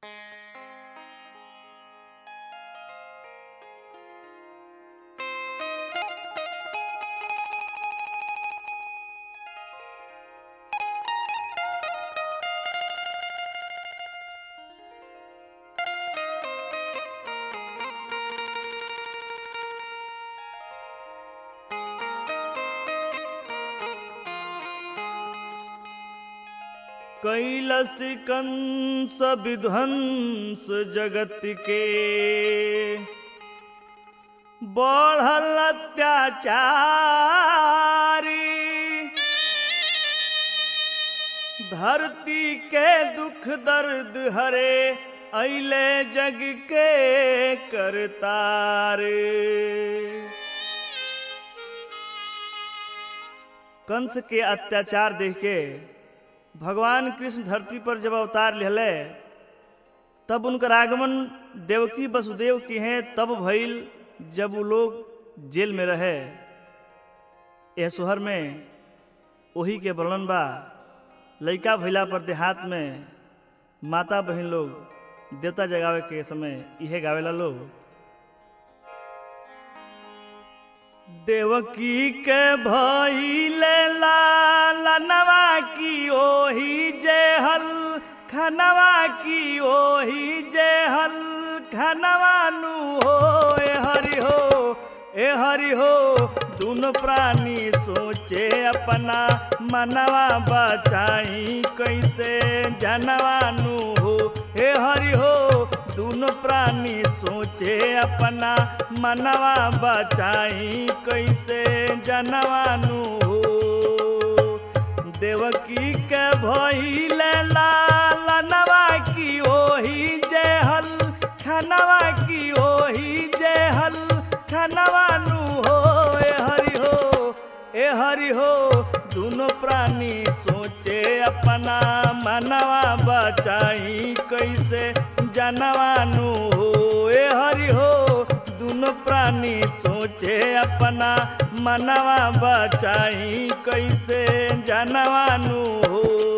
कैलस कंस विध्वंस जगत के बढ़ल अत्याचारी धरती के दुख दर्द हरे अले जग के करतारे कंस के अत्याचार देख के भगवान कृष्ण धरती पर जब अवतार लेले तब उनकर आगमन देवकी वसुदेव की हैं तब भइल जब वो लोग जेल में रहे यह शहर में वही के वर्णन बा लइका भइला पर देहात में माता बहन लोग देवता जगावे के समय इहे गावेला लोग देवकी के भइले लालनवा की ओही जेहल खनवा की ओही जेहल खनवा नु हो ए हरि हो ए हरि हो दुनो प्राणी सोचे अपना मनवा बचाई कैसे जनवा नु हो ए हरि हो दुनो प्राणी सोचे अपना मनवा बचाई कैसे जनवानु हो देवकी के भइले लालनवा की ओही जेहल खनवा की ओही जेहल खनवानु हो ए हरि हो ए हरि हो दुनो प्राणी सोचे अपना मनवा बचाई कैसे जनवानु हो ए हरि हो दुनो प्राणी सोचे अपना मनवा बचाई कैसे जनवानु हो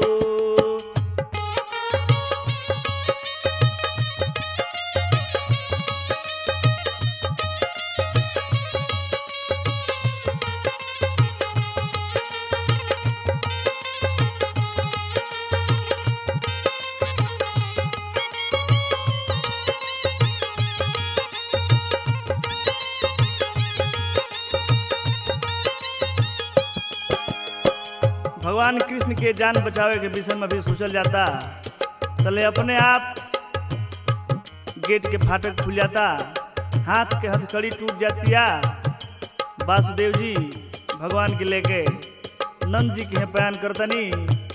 भगवान कृष्ण के जान बचावे के विषय में भी सोचल जाता चले अपने आप गेट के फाटक खुल जाता हाथ के हथकड़ी टूट जातिया वासुदेव जी भगवान के लेके नंद जी के यहाँ बयान करतनी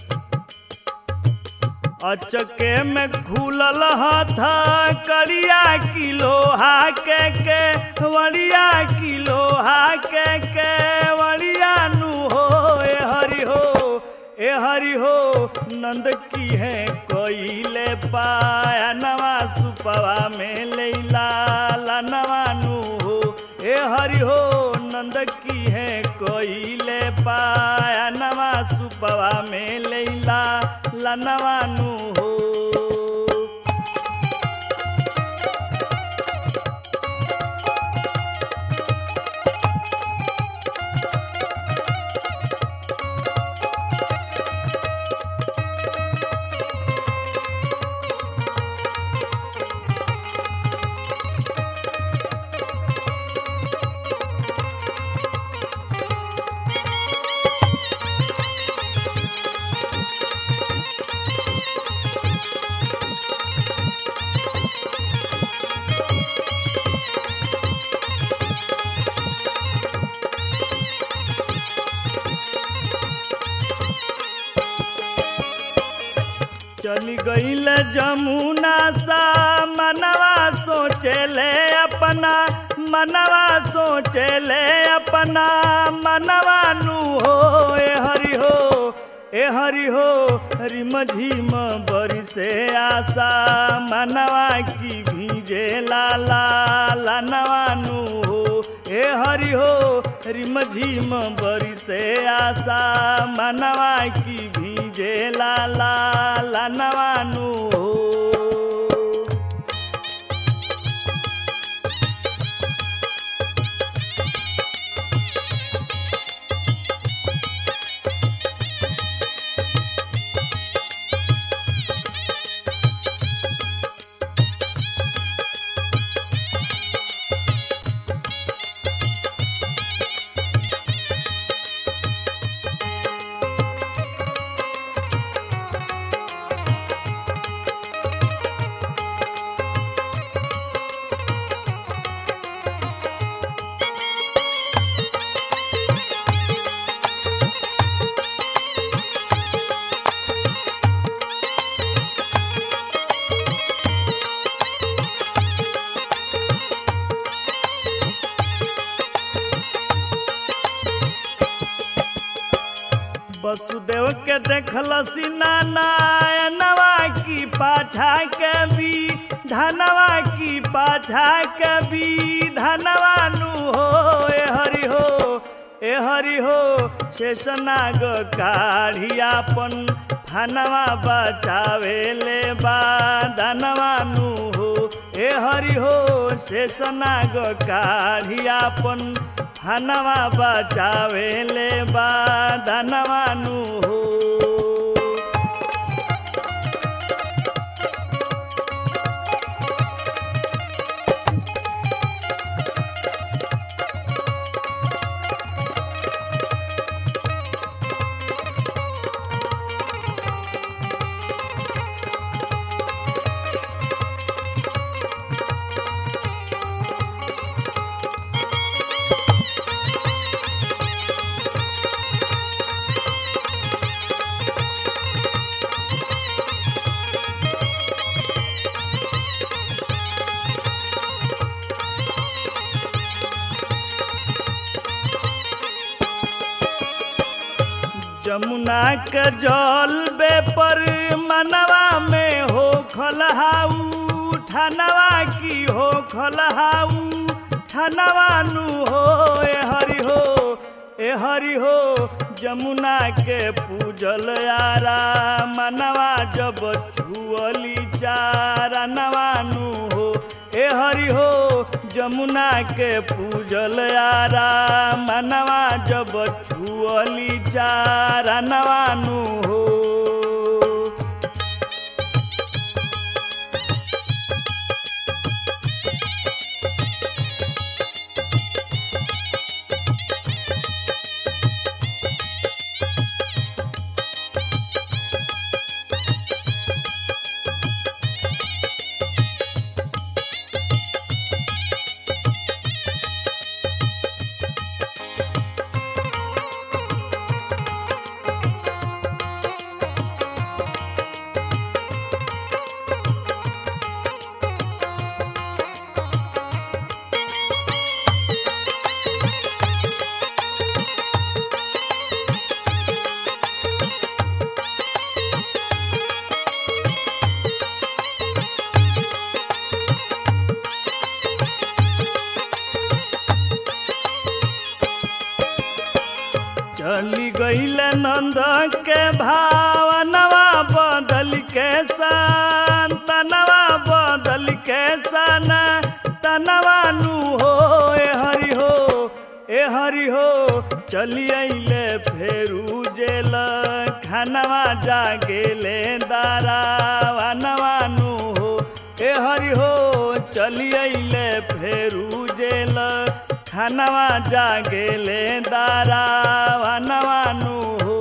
अचके में खुलल हथा करिया की लोहा के के वड़िया की लोहा के के वड़िया नु हो ए हरि हो ए हरि हो नंद की है कोइले पाया नवा सुपवा में लैला नवानु हो ए हरि हो नंद की है कोइले पाया नवा सुपवा में लैला लनवानु हो चली गईल जमुना सा मनवा सोचले अपना मनवा सोचले अपना मनवा नु हो ए हरि हो ए हरि हो रिम झिम बरी से आशा मनवा की भीजे लाला लनवा नु हो ए हरि हो रिम झिम बरी से आशा मनवा की भीजे लाला लनवानु हो के देखलसी नारायणवा की पाछा के भी धनवा की पाछा के भी धनवा नु हो ए हरि हो ए हरि हो शेषनाग काढ़ियापन धनवा बचावे ले बा धनवा नु हो ए हरि हो शेषनाग काढ़ियापन धनवा बचावे ले बा धनवा नु हो जमुना के जल बे पर मनवा में हो खलहाऊ ठनवा की हो खलहाऊ ठनवा नु हो ए हरि हो ए हरि हो जमुना के पूजल यारा मनवा जब छुअली चारा नवानु हो ए हरि हो जमुना के पूजल यारा मनवा जब छुअली चारा नवानु हो चली गईल नंद के भावनवा बदल के तनवा बदल के सन तनवा नु हो ए हरि हो ए हरि हो चली अइले फेरू जेल खानवा जागेले दारावनवा नु हो ए हरि हो चली अइले फेरू जेल खानवा जागेले दारावनवा नु हो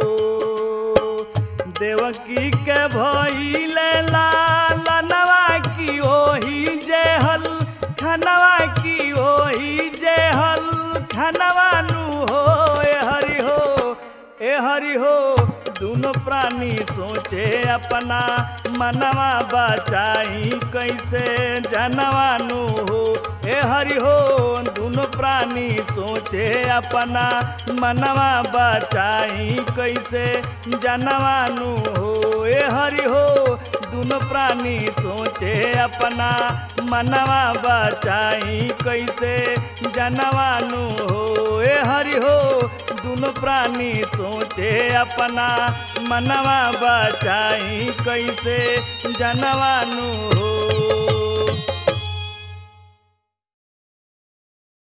देवकी के भइले लालनवा की ओही जेहल खनवा की ओही जेहल खनवा नु हो ए हरि हो ए हरि हो दोनों प्राणी सोचे अपना मनवा बचाई कैसे जनवानु हो ए हरि हो दोनों प्राणी सोचे अपना मनवा बचाई कैसे जनवानु हो ए हरि हो दोनों प्राणी सोचे अपना मनवा बचाई कैसे जनवानु हो ए हरि हो दोनों प्राणी सोचे अपना मनवा बचाई कैसे जनवानु हो